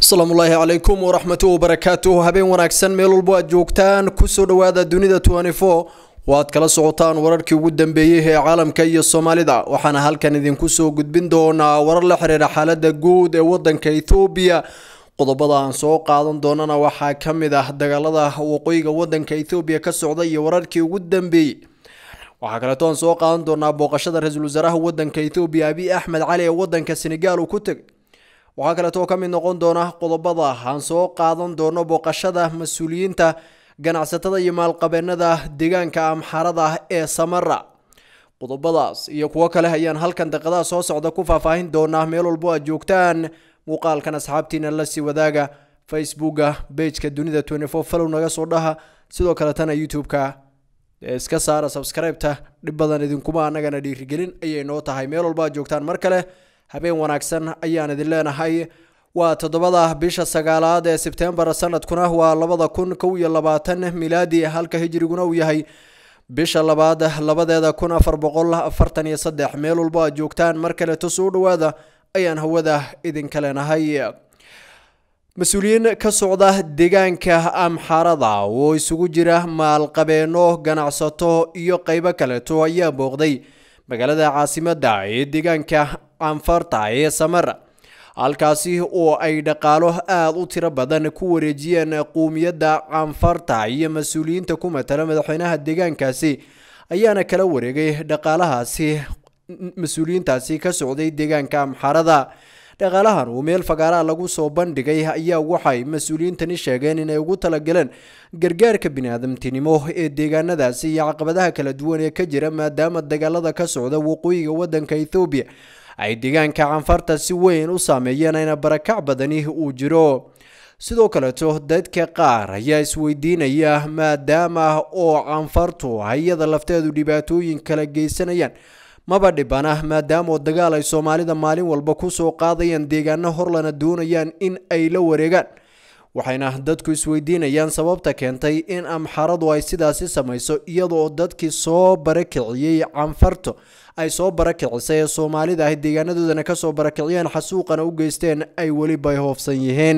asalaamu ullaahi calaykum waraxmatu wabarakaatuh habeen wanaagsan meel walbo aad joogtaan kusoo dhowaada dunida waad kala socotaan wararkii ugu dambeeyey ee caalamka iyo soomaalida waxaana halkan idinku soo gudbin doonaa warar la xiriira xaalada guud ee wadanka ethoobiya qodobada aan soo qaadan doonana waxaa ka mid ah dagaalada waqooyiga wadanka ethoobiya ka socda iyo wararkii ugu dambeeyey waxaa kaleeto aan soo qaadan doonaa booqashada ra-iisul wasaaraha wadanka ethoobiya abiy axmed cali ee wadanka senegaal uu ku tegay waxaa kaleeto ka mid noqon doona qodobada aan soo qaadan doono booqashada mas-uuliyiinta ganacsatada iyo maalqabeenada deegaanka amxarada ee samara qodobadaas iyo kuwo kale ayaan halkan daqiiqadaha soo socda ku faahfaahin doonaa meel walbo aad joogtaan muuqaalkan asxaabtiina lasii wadaaga facebooka bageka dunida follow naga soo dhaha sidoo kaletana youtube-ka iska saara subscribe-ta dhib badan idinkuma anagana dhiirigelin ayay noo tahay meel walbo aad joogtaan mar kale habeen wanaagsan ayaan idin leenahay waa toddobada bisha sagaalaad ee sebtembar sanadkuna waa labada kun kow iyo labaatan milaadi halka hijriguna uu yahay bisha labaad labadeeda kun afar boqol afartan iyo saddex meel walbo aad joogtaan mar kaleeto soo dhowaada ayaan hawada idinka leenahay mas-uuliyiin ka socda deegaanka amxarada oo isugu jira maalqabeeno ganacsato iyo qeybo kaleeto ayaa booqday magaalada caasimada ee deegaanka anfarta ee samara halkaasi oo ay dhaqaalo aada u tiro badan ku wareejiyeen quumiyadda canfarta iyo mas-uuliyiinta ku matala madaxweynaha deegaankaasi ayaana kala wareegay dhaqaalahaasi mas-uuliyiintaasi ka socday deegaanka amxarada dhaqaalahan uu meel fagaaraha lagu soo bandhigay ayaa waxay mas-uuliyiintani sheegeen inay ugu talagaleen gargaarka biniaadamtinimo ee deegaanadaasi iyo caqabadaha kala duwan ee ka jira maadaama dagaalada ka socda waqooyiga wadanka ethoobiya ay deegaanka canfarta si weyn u saameeyeen ayna barakac badani uu jiro sidoo kaleeto dadka qaar ayaa isweydiinaya maadaama oo canfartu hayada lafteedu dhibaatooyin kala geysanayaan maba dhibana maadaamaoo dagaal ay soomaalida maalin walba kusoo qaadayaan deegaano horlana doonayaan in ay la wareegaan waxayna dadku isweydiinayaan sababta keentay in amxaradu ay sidaasi samayso iyadoo dadkii soo barakiciyey canfarto ay soo barakicisay ee soomaalida ah deegaanadoodana kasoo barakiciyeen xasuuqana u geysteen ay weli bay hoofsan yihiin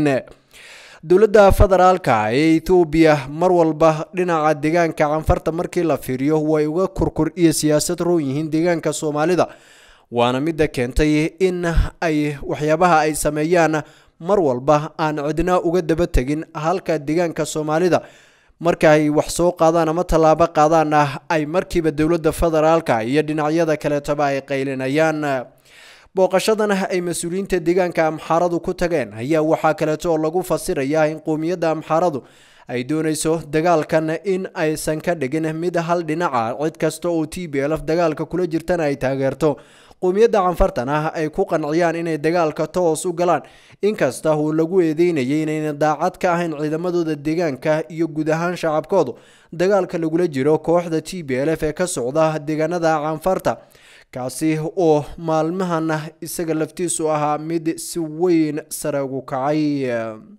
dowladda federaalka ee ethoobiya mar walba dhinaca deegaanka canfarta markii la fiiriyo way uga kurkur iyo siyaasad roon yihiin deegaanka soomaalida waana midda keentay in ay waxyaabaha ay sameeyaan mar walba aan cidna uga daba tegin halka deegaanka soomaalida marka ay wax soo qaadaan ama tallaabo qaadaanna ay markiiba dowladda federaalka iyo dhinacyada kaleetoba ay qaylinayaan booqashadan ay mas-uuliyiinta deegaanka amxaaradu ku tageen ayaa waxaa kaleeto oo lagu fasirayaa in qowmiyadda amxaaradu ay doonayso dagaalkan in aysan ka dhigin mid hal dhinaca cid kasta oo t b lf dagaalka kula jirtana ay taageerto qowmiyadda canfartan ah ay ku qanciyaan inay dagaalka toos u galaan inkasta uu lagu eedeynayay inayna daacad ka ahayn ciidamadooda deegaanka iyo guud ahaan shacabkoodu dagaalka lagula jiro kooxda t b l f ee ka socda deegaanada canfarta kaasi oo maalmahana isaga laftiisu ahaa mid si weyn sare ugu kacay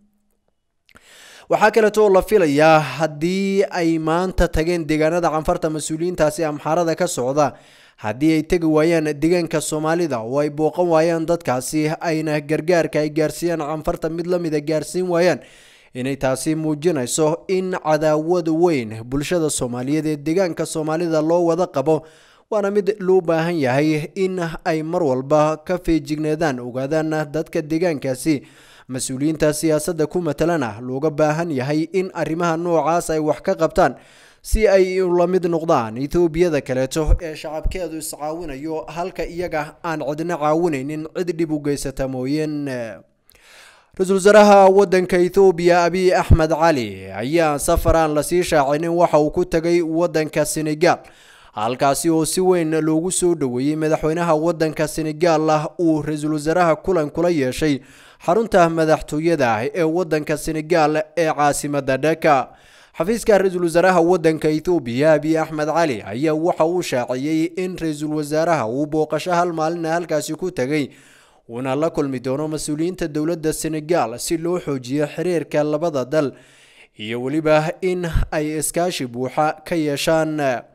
waxaa kaleeto oo la filayaa haddii ay maanta tageen deegaanada canfarta mas-uuliyiintaasi amxarada ka socda haddii ay tegi waayaan deegaanka soomaalida oo ay booqan waayaan dadkaasi ayna gargaarka ay gaarsiiyaan canfarta mid la mida gaarsiin waayaan inay taasi muujinayso in cadaawad weyn bulshada soomaaliyeed ee deegaanka soomaalida loo wada qabo waana mid loo baahan yahay in ay mar walba ka feejigneedaan ogaadaan dadka deegaankaasi mas-uuliyiinta siyaasadda ku matalana looga baahan yahay in arrimaha noocaas ay wax ka qabtaan si ay la mid noqdaan etoobiyada kaleeto ee shacabkeedu iscaawinayo halka iyaga aan cidna caawinaynin cid dhib u geysata mooyeen ra-iisul wasaaraha wadanka ethoobiya abiy axmed cali ayaa safar aan lasii shaacinin waxa uu ku tagay wadanka senegaal halkaasi oo si weyn loogu soo dhoweeyey madaxweynaha wadanka senegaal ah uu ra-iisul wasaaraha kulan kula yeeshay xarunta madaxtooyada ee wadanka senegaal ee caasimada dhaka xafiiska ra-iisul wasaaraha wadanka ethoobiya abiy axmed cali ayaa waxa uu shaaciyey in ra-iisul wasaaraha uu booqasho hal maalina halkaasi ku tegay uuna la kulmi doono mas-uuliyiinta dowladda senegaal si loo xoojiyo xiriirka labada dal iyo weliba in ay iskaashi buuxa ka yeeshaan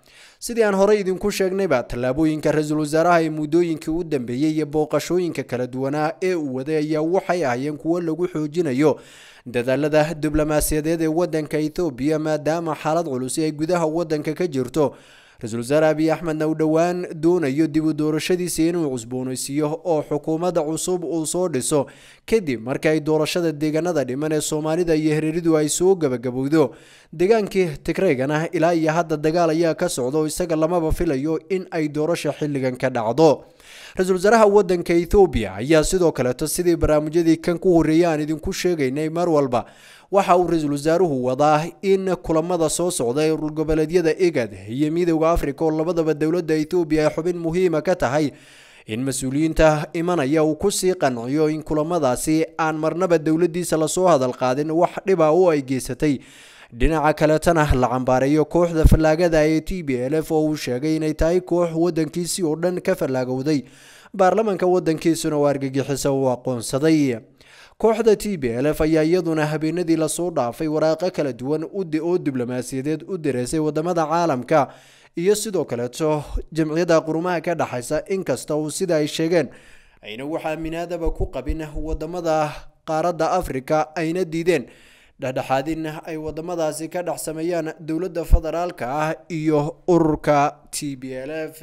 sidii aan horey idinku sheegnayba tallaabooyinka ra-iisul wasaaraha ee muddooyinkii u dambeeyey iyo booqashooyinka kala duwanaa ee uu waday ayaa waxay ahaayeen kuwo lagu xoojinayo dadaalada diblomaasiyadeed ee wadanka ethoobiya maadaama xaalad culusi ay gudaha wadanka ka jirto ra-iisul wasaare abiy axmedna uu dhowaan doonayo dib u doorashadiisa inuu cusboonaysiiyo oo xukuumadda cusub uu soo dhiso kadib marka ay doorashada deegaanada dhiman ee soomaalida iyo hareeridu ay soo gabagabowdo deegaankii tigreygana ilaa iyo hadda dagaal ayaa ka socda oo isaga lamaba filayo in ay doorasha xilligan ka dhacdo ra-iisul wasaaraha wadanka ethoobiya ayaa sidoo kaleeto sidii barnaamijyadii kan ku horreeyay aan idinku sheegaynay mar walba waxa uu ra-iisul wasaaruhu wadaa in kulamada soo socda ee ururgoboleedyada igad iyo midowda africa oo labadaba dowladda ethoobiya ay xubin muhiima ka tahay in mas-uuliyiinta imanaya uu kusii qanciyo in kulamadaasi aan marnaba dowladdiisa lasoo hadal qaadin wax dhiba oo ay geysatay dhinaca kaletana la cambaareeyo kooxda fallaagada ee t b l f oo uu sheegay inay tahay koox wadankiisii oo dhan ka fallaagowday baarlamanka wadankiisuna oo argagixisa uu aqoonsaday kooxda t b l f ayaa iyaduna habeenadii lasoo dhaafay waraaqo kala duwan oo diblomaasiyadeed u direysay wadamada caalamka iyo sidoo kaleeto jamciyadda qurumaha ka dhexaysa inkasta uu sida ay sheegeen ayna wax aaminaadaba ku qabin wadamada qaaradda afrika ayna diideen dhexdhexaadin ay wadamadaasi ka dhex sameeyaan dowladda federaalka ah iyo ururka t b l f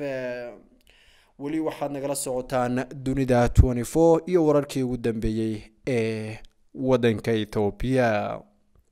weli waxaad nagala socotaan dunida twenty four iyo wararkii ugu dambeeyey ee wadanka ethoobiya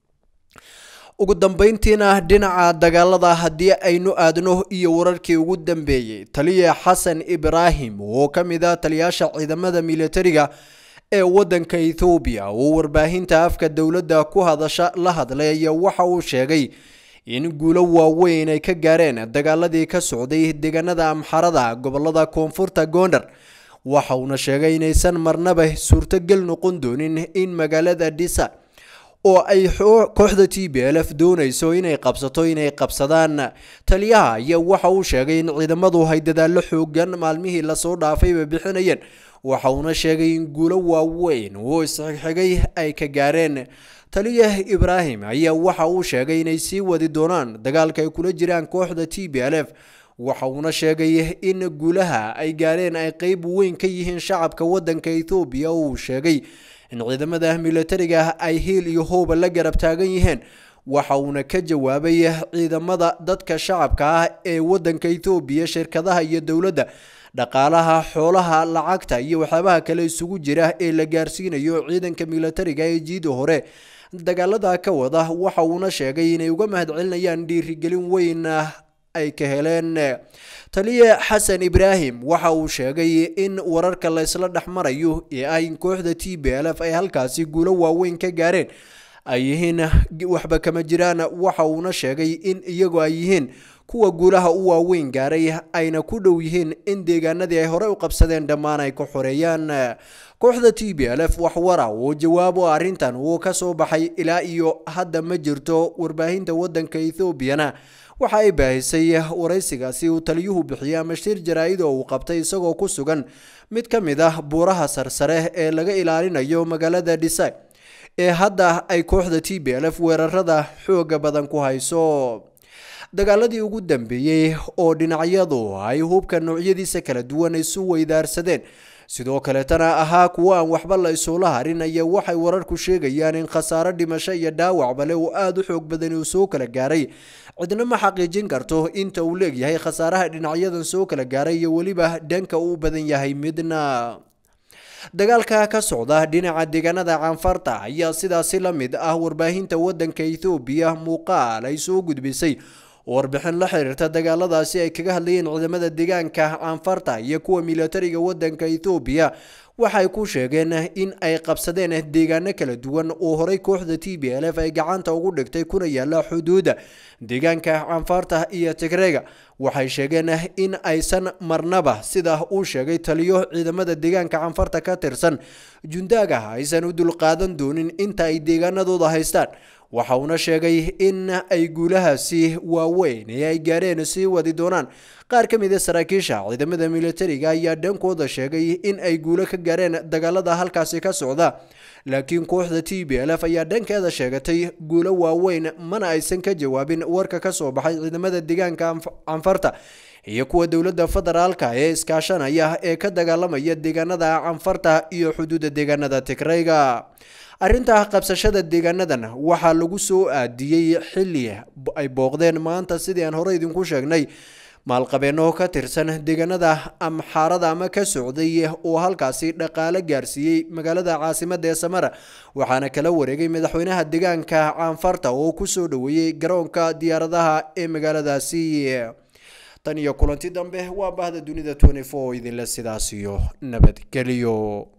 ugu dambeyntiina dhinaca dagaalada haddii aynu aadno iyo wararkii ugu dambeeyey taliya xasan ibraahim oo ka mid ah taliyaasha ciidamada militariga ee wadanka ethoobiya oo warbaahinta afka dowladda ku hadasha la hadlay ayaa waxa uu sheegay in guulo waaweyn ay ka gaareen dagaaladii ka socday deegaanada amxarada gobolada koonfurta goondar waxa uuna sheegay inaysan marnaba suurtogal noqon doonin in magaalada dhisa oo ay kooxda t b l f doonayso inay qabsato inay qabsadaan taliyaha ayaa waxa uu sheegay in ciidamadu ay dadaallo xoogan maalmihii lasoo dhaafayba bixinayeen waxa uuna sheegay in guulo waaweyn oo isxigxigay ay ka gaareen taliya ibraahim ayaa waxa uu sheegay inay sii wadi doonaan dagaalka ay kula jiraan kooxda t b l f waxa uuna sheegay in guulaha ay gaareen ay qeyb weyn ka yihiin shacabka wadanka ethoobiya oo uu sheegay in ciidamada militariga ay hiil iyo hooba la garab taagan yihiin waxa uuna ka jawaabay ciidamada dadka shacabka ah ee wadanka ethoobiya shirkadaha iyo dowladda dhaqaalaha xoolaha lacagta iyo waxyaabaha kale isugu jira ee la gaarsiinayo ciidanka militariga ee jiida hore dagaalada ka wada waxa uuna sheegay inay uga mahadcelinayaan dhiirigelin weyn ay ka heleen taliya xasan ibraahim waxa uu sheegay in wararka laysla dhex marayo ee ah in kooxda t b l f ay halkaasi guulo waaweyn ka gaareen ay yihiin waxba kama jiraan waxa uuna sheegay in iyagu ay yihiin kuwa guulaha u waaweyn gaaray ayna ku dhow yihiin in deegaanadii ay horey u qabsadeen dhammaan ay ka xoreeyaan kooxda t b l f waxwara oo jawaabo arrintan uu ka soo baxay ilaa iyo hadda ma jirto warbaahinta wadanka ethoobiana waxa ay baahisay waraysigaasi uu taliyuhu bixiyey ama shir jaraa-id oo uu qabtay isagoo ku sugan mid ka mid ah buuraha sarsare ee laga ilaalinayo magaalada dhisa ee hadda ay kooxda t b l f weerarada xooga badan ku hayso dagaaladii ugu dambeeyey oo dhinacyadu ay hubka noocyadiisa kala duwan isu weydaarsadeen sidoo kaleetana ahaa kuwo aan waxba la isula harin ayaa waxay wararku sheegayaan in khasaaro dhimasho iyo dhaawacbale uu aada u xoog badani uu soo kala gaaray cidna ma xaqiijin karto inta uu leegyahay khasaaraha dhinacyadan soo kala gaaray iyo weliba dhanka uu badan yahay midna dagaalka ka socda dhinaca deegaanada canfarta ayaa sidaasi la mid ah warbaahinta wadanka ethoobiya muuqaal ay soo gudbisay warbixin la xiriirta dagaaladaasi ay kaga hadlayeen ciidamada deegaanka canfarta iyo kuwa militariga wadanka ethoobiya waxay ku sheegeen in ay qabsadeen deegaano kala duwan oo horey kooxda t b l f ay gacanta ugu dhigtay kuna yaala xuduudda deegaanka canfarta iyo tigrega waxay sheegeen in aysan marnaba sida uu sheegay taliyo ciidamada deegaanka canfarta ka tirsan jundaaga aysan u dulqaadan doonin inta ay deegaanadooda haystaan waxa uuna sheegay in ay guulahaasi waaweyn ee ay gaareen sii wadi doonaan qaar ka mid a saraakiisha ciidamada militariga ayaa dhankooda sheegay in ay guulo ka gaareen dagaalada halkaasi ka socda laakiin kooxda t b l f ayaa dhankeeda sheegatay guulo waaweyn mana aysan ka jawaabin warka kasoo baxay ciidamada deegaanka canfarta iyo kuwa dowladda federaalka ee iskaashanaya ee ka dagaalamaya deegaanada canfarta iyo xuduudda deegaanada tigrayga arrinta qabsashada deegaanadan waxaa lagu soo aadiyey xilli ay booqdeen maanta sidii aan hore idinku sheegnay maalqabeeno ka tirsan deegaanada amxaarada ama ka socday oo halkaasi dhaqaale gaarsiiyey magaalada caasimada ee samara waxaana kala wareegay madaxweynaha deegaanka caanfarta oo kusoo dhaweeyey garoonka diyaaradaha ee magaaladaasi tan iyo kulanti dambe waa bahda dunida idinle sidaas iyo nabadgelyo